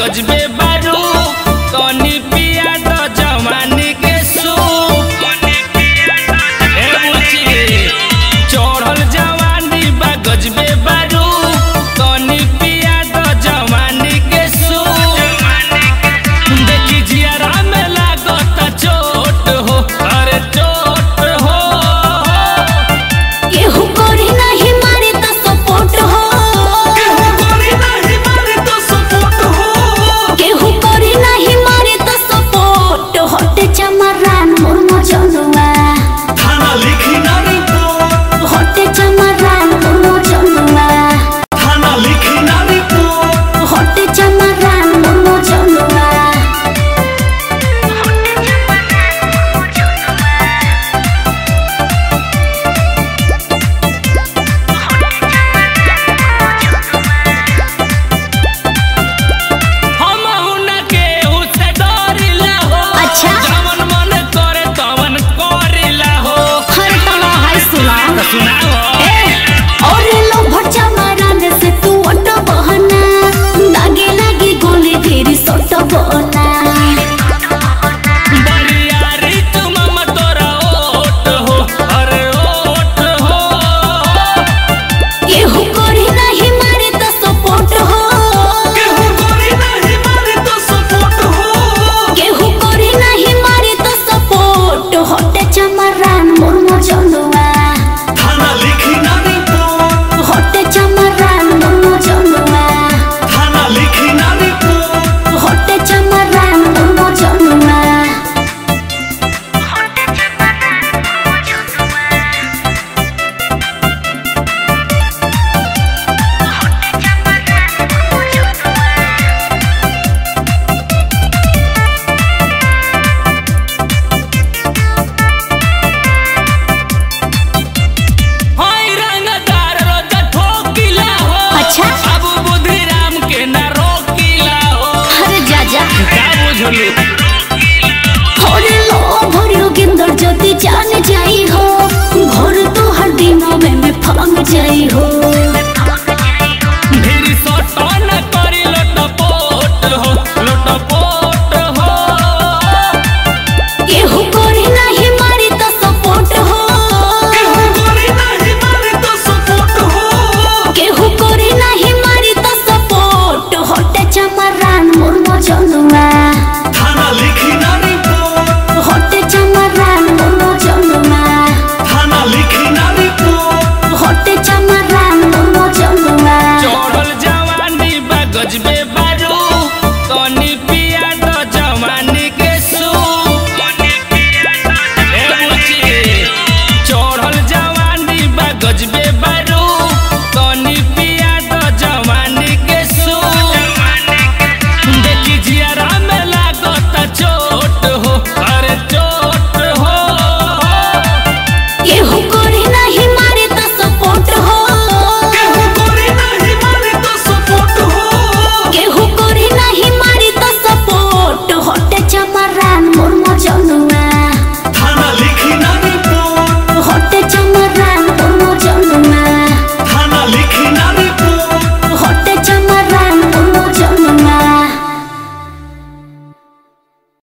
गजबे बारू कनी पिया तो जवानी के सूप ए बुची चढ़ल जवानी बा गजबे बारू कनी पिया तो जवानी के सूप देखी जियारा में लागत चोट हो अरे चोट हो केहू करे नाही मारे त सपोर्ट हो केहू गोरी नाही मारे तो सपोर्ट हो केहू करे नाही मारे त सपोर्ट हटे चमरान मोर मजनुआ थाना लिखी ना रिपोर्ट हटे चमरान मोर मजनुआ थाना लिखी ना रिपोर्ट हटे चमरान मोर मजनुआ हम हुना केहू से डरिला हो अच्छा। जवन मन करे तवन करिला हो हर तना हाय सुना तो सुनाओ और लो भट्टा मारने से तू अट बहना लागे लागे गोली फिर सट बहना बरियारी तुम मत तोरा ओट हो अरे ओट हो केहू करे नाही मारे त सपोर्ट हो केहू गोरी नहीं मारे तो सपोर्ट हो केहू करे नाही मारे त सपोर्ट हटे चमरान मोर मजनुआ थाना लिखी ना रिपोर्ट हटे चमरान मोर मजनुआ थाना लिखी ना रिपोर्ट हटे चमरान मोर मजनुआ होई रंगदार रोज ठोकिला हो अच्छा। अब बुद्धि राम के न रोकिला हो अरे जा जा का बुझलू